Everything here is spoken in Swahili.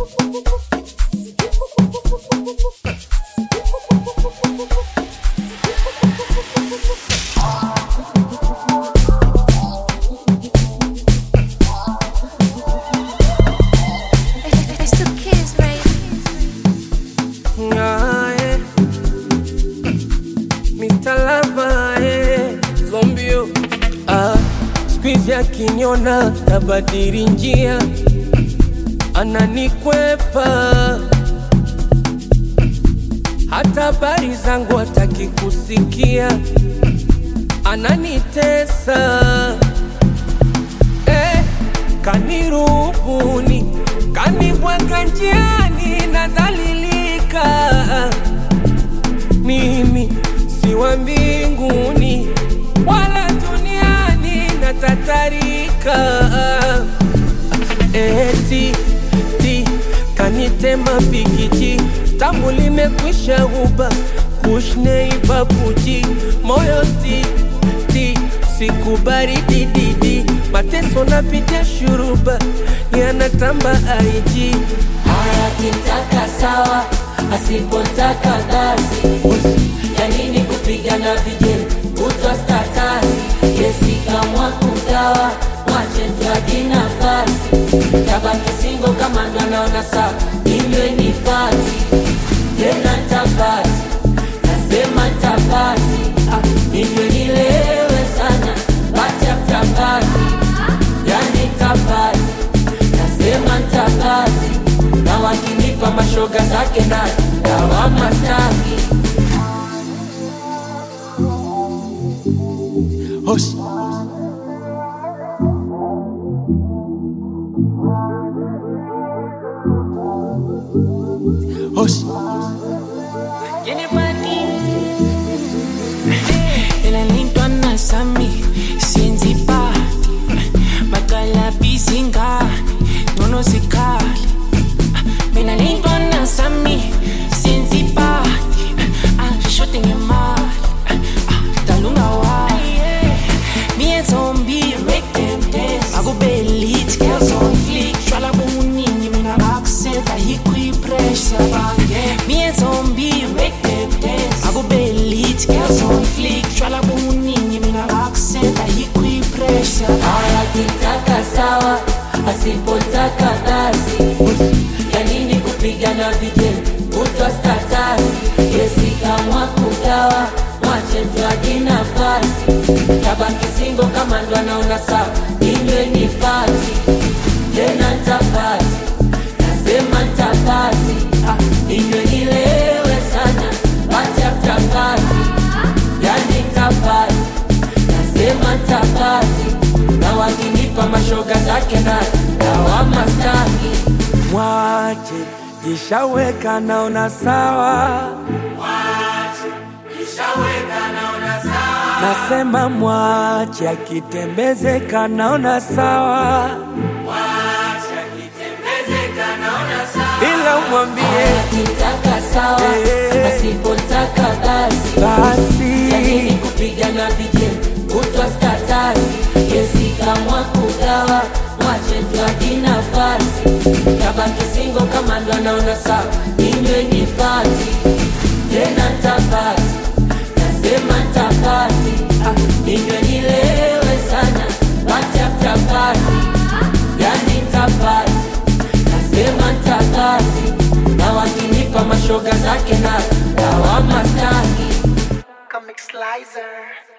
It's the kids, baby. Aye. Mr. Lava, eh. Zombio ah, squeeze akiniona tabadili njia, ananikwepa hata habari zangu hataki kusikia, ananitesa eh, kanirubuni, kanibwaga njiani, nadhalilika mimi si wa mbinguni wala duniani, natatarika eti ti kanitema pikiji tamu limekwisha uba kushneibabuji moyo ti ti sikubari dididi mateso napitia shuruba yanatamba aiji Akitaka sawa, asipotaka basi. Ya nini kupigana vijeli kutwa statasi? Yesi kamwa kugawa, mwache tuaji nafasi. Tabaki singo kama ndo anaona sawa, inywe ni pati tena tapati, nasema tapati, ah, inywe nilewe sana, pati after party, yani tapati nasema ntapati na wakinipa mashoga zake na lawama staki Hush. Hush. Elalintwa nasami siyenzi party Bakala bizingane Nono zikhali Mina lintwa nasami siyenzi party Ashote ngemali Dalunga wali Me and zombie make them dance Akube elite girls on fleek Shwala bomuningi mina bakuseta hikwi pressure Me and zombie make them dance Akube elite girls on fleek Shwala bomuningi mina bakuseta hikwi pressure akitaka sawa asipotaka basi ya nini kupigana vijeli kutwa statasi yesi kamwa kugawa mwache mtwaji nafasi tabaki singo kama ndo anaona sawa inywe ni pati tena ntapati nasema ntapati ah, inywe nilewe sana pati after party yani ntapati nasema ntapati na wakinipa mashoga zake na lawama staki Mwache jishaweka naona sawa, nasema mwache akitembezeka naona sawa, ila umwambie akitaka sawa Eh. asipotaka basi ya nini basi kupigana vijeli kutwa statasi yesi kamwa kugawa mwache mtwaji nafasi tabaki singo kama ndo anaona sawa inywe ni pati tena ntapati nasema ntapati ah, inywe nilewe sana pati after party yani ntapati nasema ntapati na wakinipa mashoga zake na lawama staki Comic Slicer